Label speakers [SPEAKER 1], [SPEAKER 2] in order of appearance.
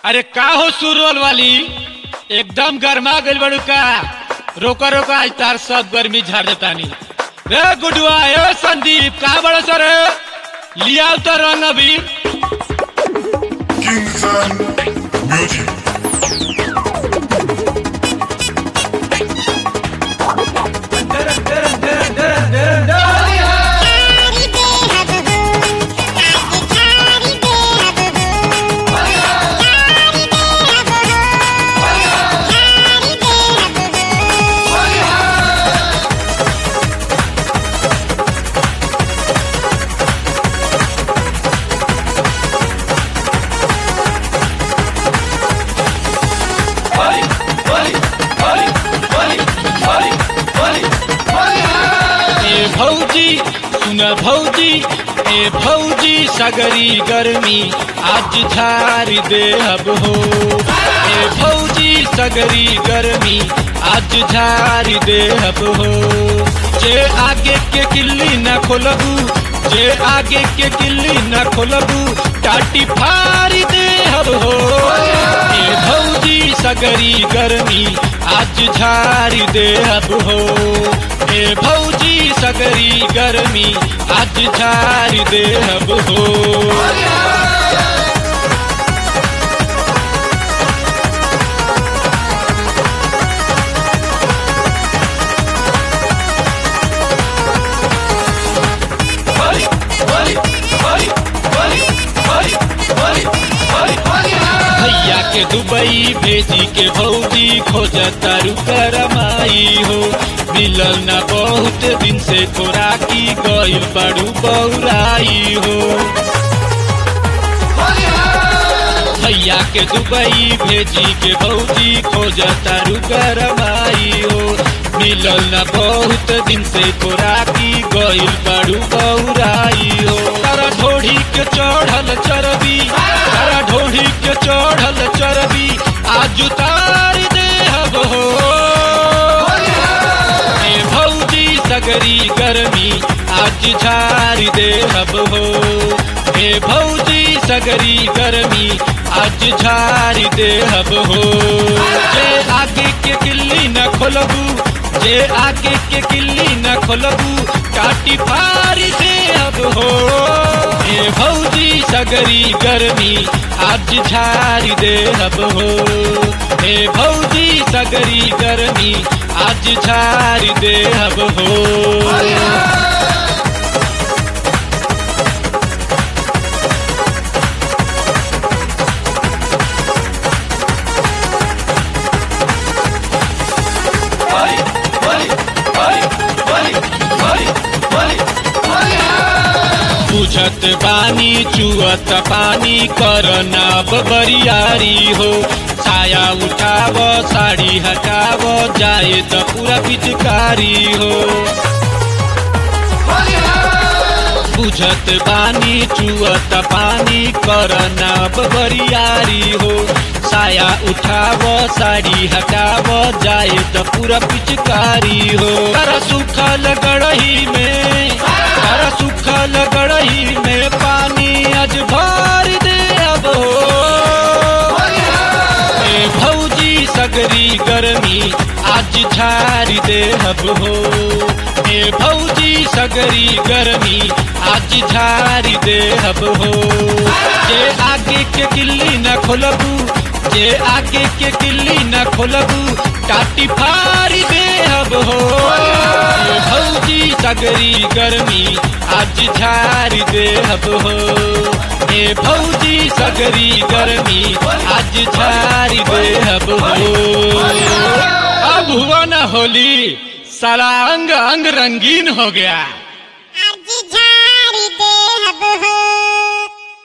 [SPEAKER 1] अरे का हो सुरवल वाली एकदम गर्मा गइल बड़ू का रोका रोका आज तार सब गर्मी झाड़ देतानी रे गुडुआ ए संदीप का बड़ा सर लिया तो रंग अभी
[SPEAKER 2] Kingston Music.
[SPEAKER 3] खारी दे हब हो आज खारी दे हब हो खारी दे हब हो खारी दे हब हो
[SPEAKER 1] ए भौजी सुन भौजी ए भौजी सगरी गर्मी आज झारी दे अब हो ए भौजी सगरी गर्मी आज झारी दे अब हो जे आगे के किल्ली न खोलबू जे आगे के किल्ली न खोलबू टाटी फारी दे अब हो ए भौजी सगरी गर्मी आज झारी दे अब हो ए भौजी सगरी गर्मी आज झारी दे अब हो भैया के दुबई भेजी के भौजी खोज तारू करमाई हो मिलल न बहुत दिन से खोराकी गइल बड़ू बौराई हो भैया के दुबई भेजी के भौजी खोज तारू करमाई हो मिलल न बहुत दिन से खोराकी गइल बड़ू बौराई हो तारा ढोढ़ी के चढ़ल चरबी तारा ढोढ़ी के चढ़ल चरबी आज उतार दे हब हो ए भौजी सगरी गर्मी आज झारी दे हब हो ए भौजी सगरी गर्मी आज झारी दे हब हो जे आगे के किल्ली न खोलबू जे आगे के किल्ली न खोलबू काटी फारी दे हब हो ए भौजी सगरी गर्मी आज झारी दे हब हो ए भौजी सगरी गर्मी आज झारी दे हब हो बुझत बानी चुअत पानी करना बरियारी हो छाया उठाव साड़ी हटाव जाए त पूरा पिचकारी हो बुझत बानी चुअत पानी करना बरियारी हो साया उठाव साड़ी हटाव जाए त पूरा पिचकारी हो कर सुखल गड़ही में कर सुखल गड़ही में पानी आज भर दे अब हो ए भौजी सगरी गर्मी आज झारी दे हब हो ए भौजी सगरी गर्मी आज झारी दे हब हो जे आगे के किल्ली न खोलबू जे आगे के किल्ली न खोलबू टाटी फारी दे हब हो ए भौजी सगरी गर्मी आज झारी दे हब हो ए भौजी सगरी गर्मी आज झारी दे हब हो अब हुआ न होली सारा अंग अंग रंगीन हो गया
[SPEAKER 3] आज झारी दे हब हो